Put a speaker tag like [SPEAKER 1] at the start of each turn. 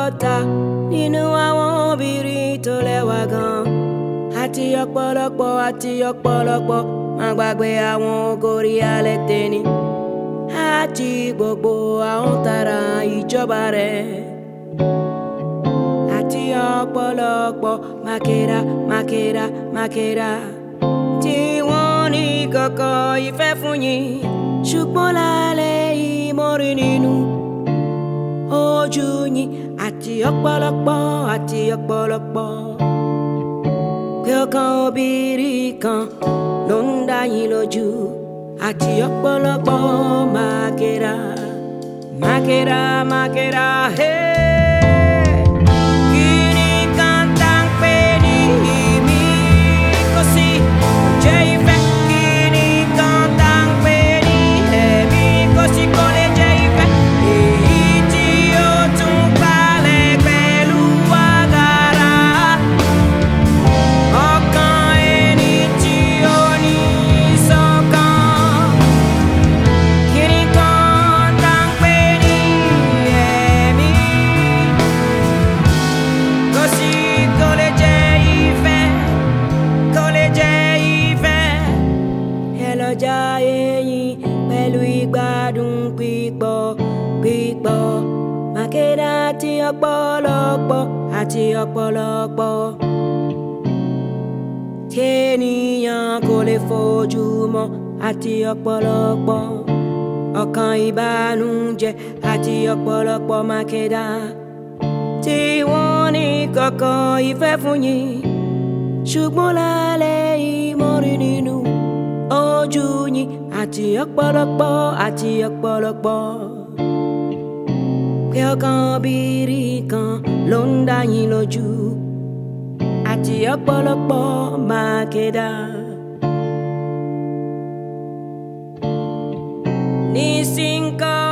[SPEAKER 1] ọgọ́ta nínú àwọn obìnrin tó lẹ́wà gan àti ọ̀pọ̀lọpọ̀ àti ọ̀pọ̀lọpọ̀ má gbàgbé àwọn ògòrí alẹ́ tẹ́ni àti gbogbo àwọn tara ìjọba rẹ̀ àti ọ̀pọ̀lọpọ̀ mákèrà mákèrà mákèrà tí wọ́n ní kọ̀kọ̀ ìfẹ́ fún yín ṣùgbọ́n lálẹ́ ìmọ̀rin nínú ojú yín àti ọ̀pọ̀lọpọ̀ àti ọ̀pọ̀lọpọ̀ pé ọkàn obìnrin kan ló ń dá yín lójú àti ọ̀pọ̀lọpọ̀ mákèrà mákèrà mákèrà hey. Kini kan tá ń pè ní ìmí kò sí jẹ́ ìfẹ́. Kini kan tá ń pè ní ẹ̀mí kò sí kò lè jẹ́ ìfẹ́. Èyí tí ó tún balẹ̀ pẹ̀lú àgàrà. Ọkàn ẹni tí ó ní ìṣọ̀kan. Kini kan tá ń pè ní ẹ̀mí. Kò sí kò lè jẹ́ ìfẹ́, kò lè jẹ́ ìfẹ́. Ẹ lọ jayé yín pẹ̀lú ìgbádùn pípọ̀ pípọ̀. Mákèrà àti ọ̀pọ̀lọpọ̀ àti ọ̀pọ̀lọpọ̀. Tí ènìyàn kò lè fojú mọ́ àti ọ̀pọ̀lọpọ̀. Ọkàn ìbànújẹ́ àti ọ̀pọ̀lọpọ̀ mákèrà tí wọ́n ní kọ̀kọ̀ ìfẹ́ fún yín ṣùgbọ́n lálẹ́ ìmọ̀rin nínú ojú yín àti ọ̀pọ̀lọpọ̀ àti ọ̀pọ̀lọpọ̀ pé ọkàn obìnrin kan ló ń dá yín lójú àti ọ̀pọ̀lọpọ̀ mákèdá. nísìnyí